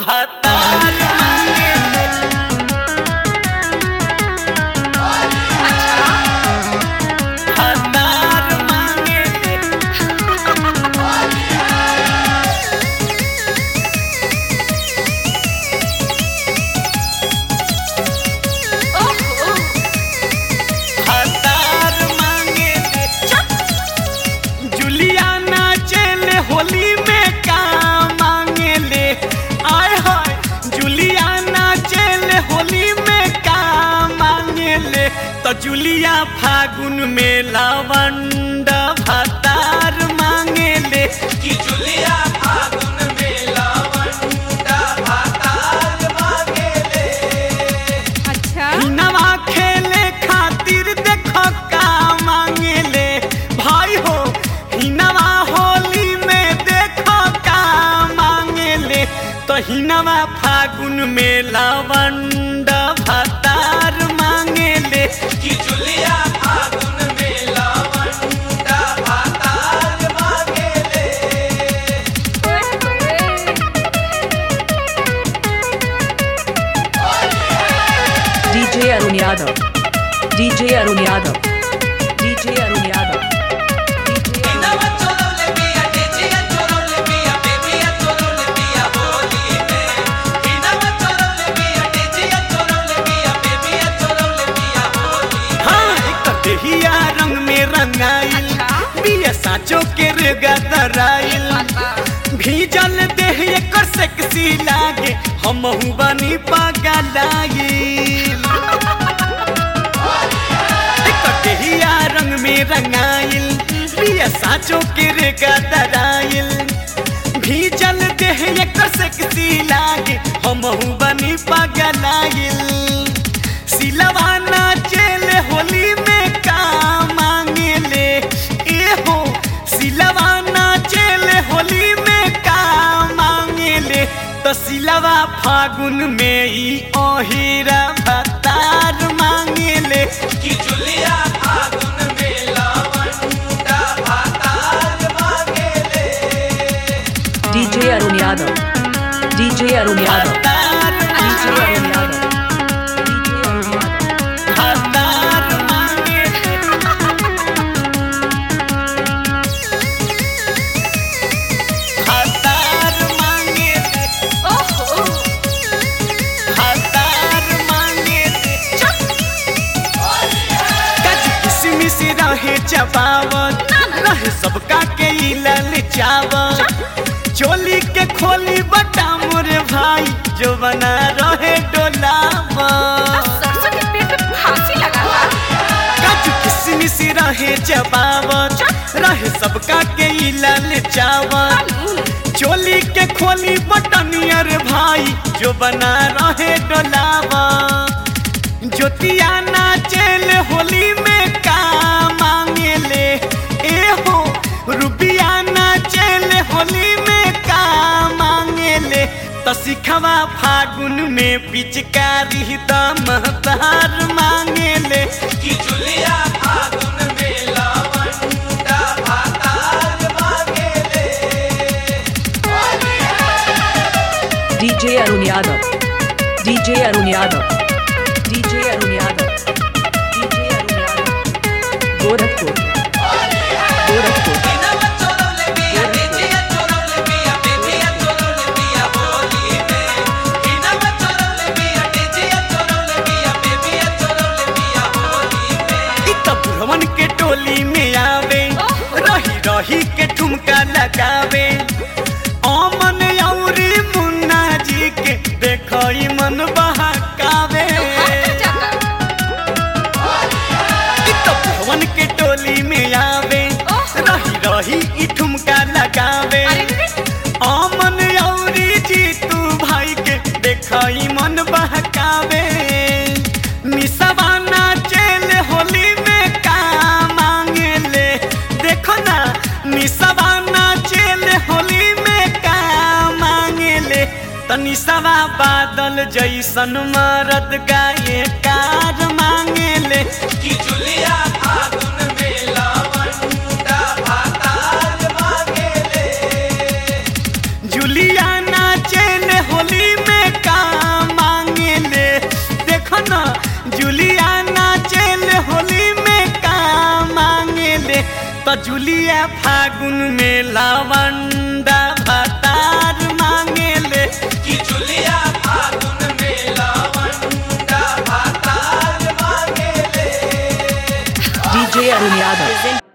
भतार मांगेले भतार मांगेले ओहो भतार मांगेले जुलियाना चले होली में का मांगेले आय हाय जुलियाना चले होली में का मांगेले तो जुलिया फागुन में लवंड भतार मांगेले कि जुलिया फागुन में लवंडा भातार मांगेले अच्छा नवा खेले खातिर देखो का मांगेले भाई हो हिनवा होली में देखो का मांगेले तो हिनवा फागुन में लवंड भतार मांगेले कि जुलिया फागुन में लवंडा भातार मांगेले DJ Arun Yadav. DJ Arun Yadav. DJ Arun Yadav. DJ Arun इनवा चोरौले बिया डेजिया चोरौले बिया बेबिया चोरौले बिया होली में इनवा चोरौले बिया डेजिया चोरौले बिया बेबिया चोरौले बिया होली में हाँ एक देहिया रंग में रंगाइल अच्छा। बिया साचो के रेगा दराइल भीजल देह एकर सेक्सी लागे हमहू बनी पगलाइल एक देहिया रंग में रंगाइल बिया साचो के रेगा दराइल भीजल देह एकर सेक्सी लागे हमहू बनी पगलाइल सिलवा नाचेले होली में का मांगेले ए हो सिलवा नाचेले होली में का मांगेले तो सिलवा फागुन में ई ओहिरा भतार मांगेले कि जुलिया फागुन में लवंडा भातार मांगेले DJ Arun Yadav. DJ Arun Yadav. भतार DJ Arun मांगेले Yadav. DJ Arun Yadav. भतार मांगेले भतार मांगेले ओहो भतार मांगेले काजू किशमिश रहे चबावत रहे सबका के ई ललचावत चोली के खोली बटा मोरे भाई जो बना रहे डोलावत सरसों के पेट में फांसी लगा था काजू किशमिश रहे चबावत रहे सबका के ई ललचावत चोली के खोली बटनियर भाई जो बना रहे डोलावा ज्योतिया नाचेल होली में का मांगेले ए हो रुबिया नाचेल होली में का मांगेले तो सिखवा फागुन में पिचकारी दमदार मांगेले कि जुलिया फागुन में लवंडा भातार मांगेले DJ Arun Yadav. DJ Arun Yadav. DJ Arun Yadav. DJ Arun Yadav. Gorakhpur. Gorakhpur. इनवा चोरौले बिया डेजिया चोरौले बिया बेबिया चोरौले बिया होली में इनवा चोरौले बिया डेजिया चोरौले बिया बेबिया चोरौले बिया होली में इ त बुढ़वन के टोली में आवे रही रही के ठुमका लगावे अमन औरी मुन्ना जी के देखो ई मन बहकावे इ त बुढ़वन के टोली में आवे रही रही ई ठुमका लगावे अमन औरी जीतू भाई के देखो ई मन बहकावे निसवा नाचेल होली में का मांगेले देखो ना निसवा नाचेल होली में का मांगेले तनी सवा बादल जैसन मरद गाये कार मांगेले कि जुलिया फागुन में लवंडा भातार मांगेले जुलिया नाचेल होली जुलिया फागुन में लवंडा भतार मांगेले कि जुलिया फागुन में लवंडा भातार मांगेले DJ Arun Yadav.